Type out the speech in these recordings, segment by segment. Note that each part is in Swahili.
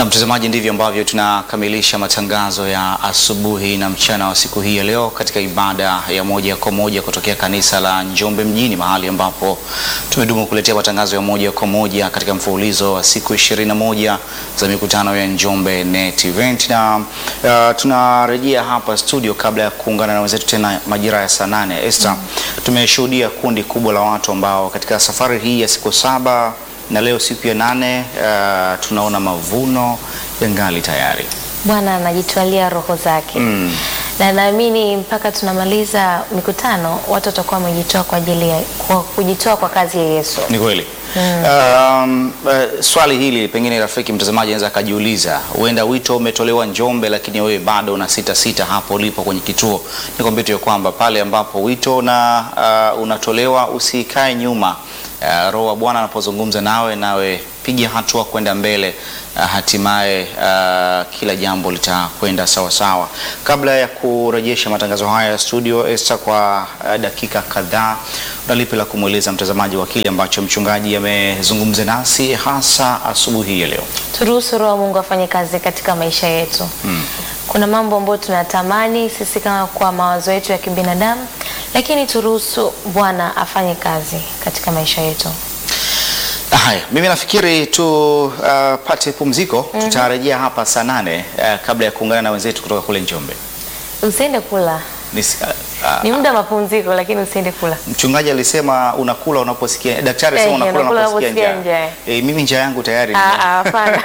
Na mtazamaji, ndivyo ambavyo tunakamilisha matangazo ya asubuhi na mchana wa siku hii ya leo katika ibada ya moja kwa moja kutokea kanisa la Njombe mjini, mahali ambapo tumedumu kuletea matangazo ya moja kwa moja katika mfululizo wa siku ishirini na moja za mikutano ya Njombe Net Event, na uh, tunarejea hapa studio kabla ya kuungana na wenzetu tena majira ya saa nane. Esther, tumeshuhudia kundi kubwa la watu ambao katika safari hii ya siku saba na leo siku ya nane uh, tunaona mavuno yangali tayari. Bwana anajitwalia roho zake Mm. na naamini mpaka tunamaliza mikutano watu watakuwa wamejitoa kwa ajili ya kwa kujitoa kwa kazi ya Yesu. Ni kweli. Um, uh, swali hili pengine rafiki mtazamaji anaweza akajiuliza, huenda wito umetolewa Njombe, lakini wewe bado una sita sita hapo ulipo kwenye kituo. Nikwambie tu ya kwamba pale ambapo wito na uh, unatolewa usikae nyuma. Uh, Roho wa Bwana anapozungumza nawe, nawe piga hatua kwenda mbele. Uh, hatimaye uh, kila jambo litakwenda sawa sawa. Kabla ya kurejesha matangazo haya ya studio, Esther, kwa uh, dakika kadhaa, una lipi la kumweleza mtazamaji wa kile ambacho mchungaji amezungumza nasi hasa asubuhi ya leo? Turuhusu Roho wa Mungu afanye kazi katika maisha yetu. Kuna mambo ambayo tunatamani sisi kama kwa mawazo yetu ya kibinadamu, lakini turuhusu Bwana afanye kazi katika maisha yetu. Haya, mimi nafikiri tupate pumziko. Tutarejea hapa saa nane uh, kabla ya kuungana na wenzetu kutoka kule Njombe. Usiende kula, Nis, uh, uh, ni muda wa mapumziko, lakini usiende kula. Mchungaji alisema unakula unaposikia, daktari Eh, alisema unakula unakula unaposikia unaposikia njaa. njaa. Eh, mimi njaa yangu tayari. Ah, ah, hapana.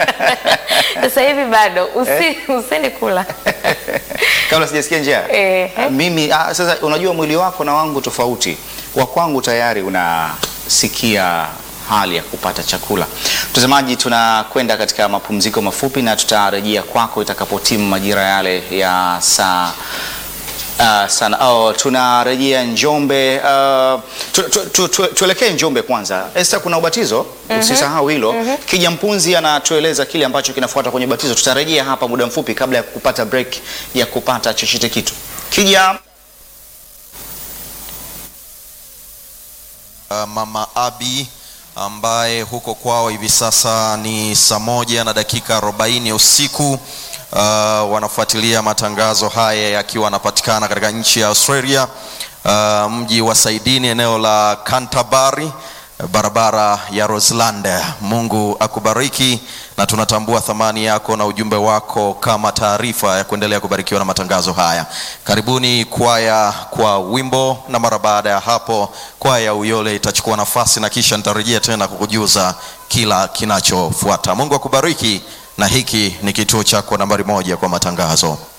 Sasa hivi bado usi, usiende kula. kabla sijasikia njaa Eh, eh. mimi ah, sasa unajua mwili wako na wangu tofauti wa kwangu tayari unasikia hali ya kupata chakula mtazamaji tunakwenda katika mapumziko mafupi na tutarejea kwako itakapotimu majira yale ya saa Uh, sana oh, tunarejea Njombe uh, tu, tu, tu, tu, tuelekee Njombe kwanza. Esther, kuna ubatizo usisahau hilo. Kija Mpunzi anatueleza kile ambacho kinafuata kwenye ubatizo. Tutarejea hapa muda mfupi kabla ya kupata break ya kupata chochote kitu. Kija Uh, Mama Abi ambaye huko kwao hivi sasa ni saa moja na dakika 40 usiku. Uh, wanafuatilia matangazo haya yakiwa anapatikana katika nchi ya Australia, uh, mji wa Saidini, eneo la Canterbury, barabara ya Roseland. Mungu akubariki na tunatambua thamani yako na ujumbe wako kama taarifa ya kuendelea kubarikiwa na matangazo haya. Karibuni kwaya kwa wimbo, na mara baada ya hapo kwaya ya Uyole itachukua nafasi na kisha nitarejea tena kukujuza kila kinachofuata. Mungu akubariki, na hiki ni kituo chako nambari moja kwa matangazo.